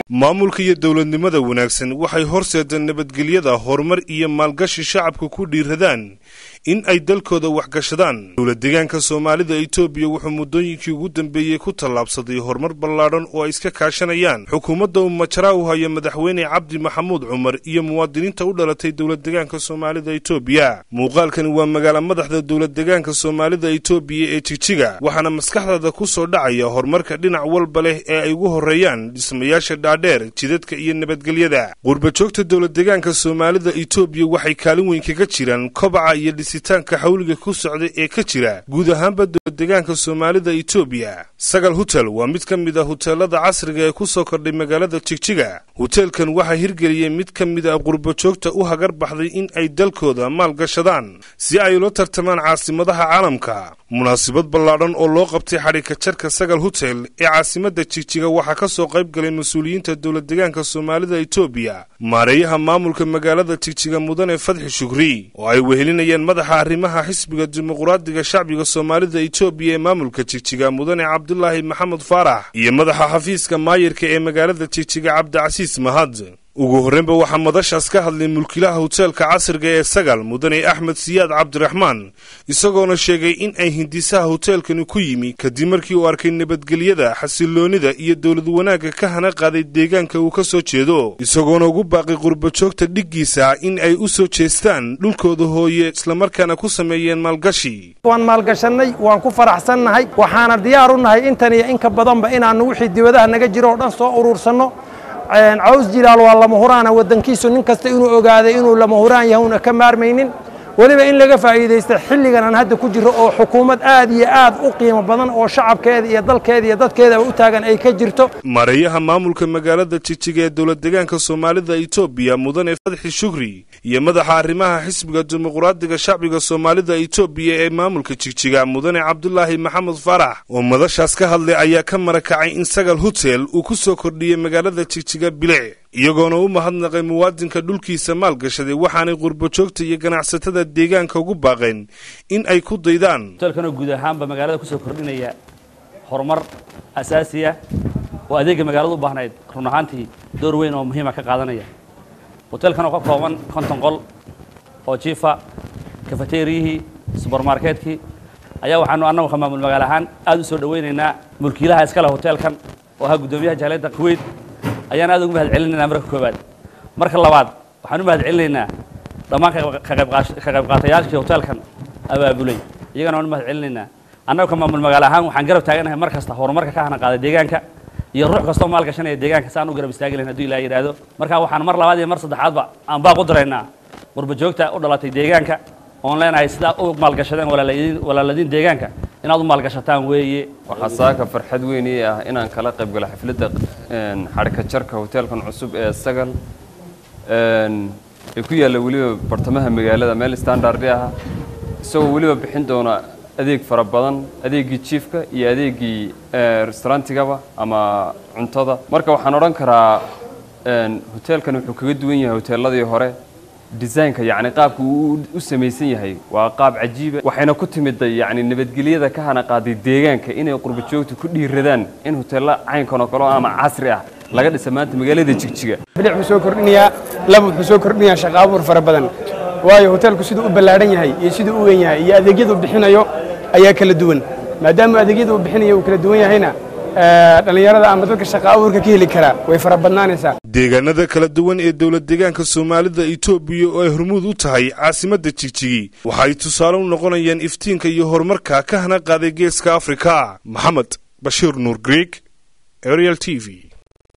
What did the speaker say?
maamulka iyo dowladnimada wanaagsan waxay horseedeen nabadgelyada horumar iyo maalgashi shacabka ku dhiiradaan in ay dalkooda waxgashadaan dowlad deegaanka soomaalida etoobiya wuxuu muddooyinkii ugu dambeeyey ku tallaabsaday horumar ballaadhan oo ay iska kaashanayaan xukuumadda uu majaraa u haya madaxweyne cabdi maxamuud cumar iyo muwaadiniinta u dhalatay dowlad deegaanka soomaalida etoobiya muuqaalkani waa magaala madaxda dowlad deegaanka soomaalida etoobiya ee jigjiga waxaana maskaxdaada ku soo dhacaya horumarka dhinac walba leh ee ay ugu horreeyaan dhismayaasha dhaadheer jidadka iyo nabadgelyada qurbajoogta dowlad deegaanka soomaalida etoobiya waxay kaalin weyn kaga jiraan kobaca iyo dhisitaanka xawliga ku socda ee ka jira guud ahaanba dowlad deegaanka soomaalida etoobiya sagal hutel waa mid ka mid a huteelada casriga ee ku soo kordhay magaalada jigjiga huteelkan waxaa hirgeliyey mid ka mid a qurbajoogta u hagar baxday in ay dalkooda maal gashadaan si ay ula tartamaan caasimadaha caalamka munaasabad ballaadhan oo loo qabtay xadhigka jarka sagal hutel ee caasimadda jigjiga waxaa ka soo qayb galay mas-uuliyiinta dowlad deegaanka soomaalida etoobiya maareeyaha maamulka magaalada jigjiga mudane fadxi shukri oo ay wehelinayeen madaxa arrimaha xisbiga dimuqraadiga shacbiga soomaalida etoobiya ee maamulka jigjiga mudane cabdulaahi maxamed faarax iyo madaxa xafiiska maayirka ee magaalada jigjiga cabdicasiis mahad ugu horreynba waxaa madashaas ka hadlay mulkilaha huteelka casriga ee sagal mudane axmed siyaad cabdiraxmaan isagoona sheegay in ay hindisaha huteelkani ku yimi kadib markii uu arkay nabadgelyada xasiloonida iyo dowlad wanaagga ka hana qaaday deegaanka uu ka soo jeedo isagoona ugu baaqay qurbajoogta dhiggiisa in ay u soo jeestaan dhulkooda hooye islamarkaana ku sameeyeen maalgashi waan maalgashannay waan ku faraxsannahay waxaana diyaar u nahay intan iyo inka badanba inaannu wixii dibadaha naga jiro oo dhan soo uruursanno caws jilaal waa lama huraana waddankiisu nin kasta inuu ogaaday inuu lama huraan yahay una ka maarmaynin weliba in laga faa'iidaysta xilligan aan hadda ku jirro oo xukuumad aad iyo aad u qiimo badan oo shacabkeeda iyo dalkeeda iyo dadkeedaba u taagan ay ka jirto maareeyaha maamulka magaalada jigjiga ee dowlad deegaanka soomaalida etoobiya mudane fadxi shukri iyo madaxa arrimaha xisbiga dimuqraadiga shacbiga soomaalida etoobiya ee maamulka jigjiga mudane cabdulaahi maxamed faarax oo madashaas ka hadlay ayaa ka marakacay in sagal hutel uu ku soo kordhiyey magaalada jigjiga bilic iyagoona u mahadnaqay muwaadinka dhulkiisa maalgashaday waxaanay qurbajoogta iyo ganacsatada deegaanka ugu baaqeen in ay ku daydaan hoteelkanoo guud ahaanba magaalada kusoo kordhinaya horumar asaasi ah oo adeegga magaalada u baahnayd run ahaantii door weyn oo muhiima ka qaadanaya hoteelkan oo ka kooban konton qol oo jiifa kafateeriyihii subermarketkii ayaa waxaanu annagu maamul magaalo ahaan aad u soo dhowaynaynaa mulkiilaha iskale hoteelkan oo ahaa guddoomiyaha jaaliyadda kuweyt ayaan aad ugu mahad celinaynaa marka koowaad marka labaad waxaan u mahad celinaynaa dhammaan ka qayb qaatayaashii hoteelkan abaabulay iyagana waan u mahad celinaynaa annagu ka maamul magaalo ahaan waxaan garab taaganahay mar kasta horumarka ka hana qaaday deegaanka iyo ruux kastoo maal gashanaya deegaanka si aan u garab istaagi lahayn hadduu ilaah yidhaahdo marka waxaan mar labaad iyo mar saddexaadba aan baaq u diraynaa qurbajoogta u dhalatay deegaanka oon leenahay sidaa u maalgashadeen walaaladiin deegaanka inaad u maalgashataan weeye waxaa saaka farxad weyn ii ah inaan kala qayb galo xafladda xadhka jarka hoteelkan cusub ee sagal ee ku yaalla weliba bartamaha magaalada meel standardi ah isagoo weliba bixin doona adeeg fara badan adeeggii jiifka iyo adeeggii restaurantigaba ama cuntada marka waxaan odhan karaa hoteelkan wuxuu kaga duwan yahay hoteeladii hore desaynka yacni qaabka uu u samaysan yahay waa qaab cajiiba waxayna ku timidday yacni nabadgelyada ka hana qaaday deegaanka inay qurbajoogta ku dhiiradaan in hoteello caynkan oo kale oo ama casri ah laga dhisa maanta magaalada jigjiga bilic wuxuu soo kordhinayaa laba wuxuu soo kordhinayaa shaqo abuur fara badan waayo hoteelku siduu u ballaadhan yahay iyo siduu u weyn yahay iyo adeegyada uu bixinayo ayaa kala duwan maadaama adeegyada uu bixinayo uu kala duwan yahayna dhallinyarada ama dadka shaqa abuurka ka heli karaa way fara badnaanaysaa deegaanada kala duwan ee dowlad deegaanka soomaalida etoobiya oo ay hormuud u tahay caasimadda jigjigi waxa ay tusaale u noqonayaan iftiinka iyo horumarka ka hana qaaday geeska afrika maxamed bashiir nuur greeg ariel t v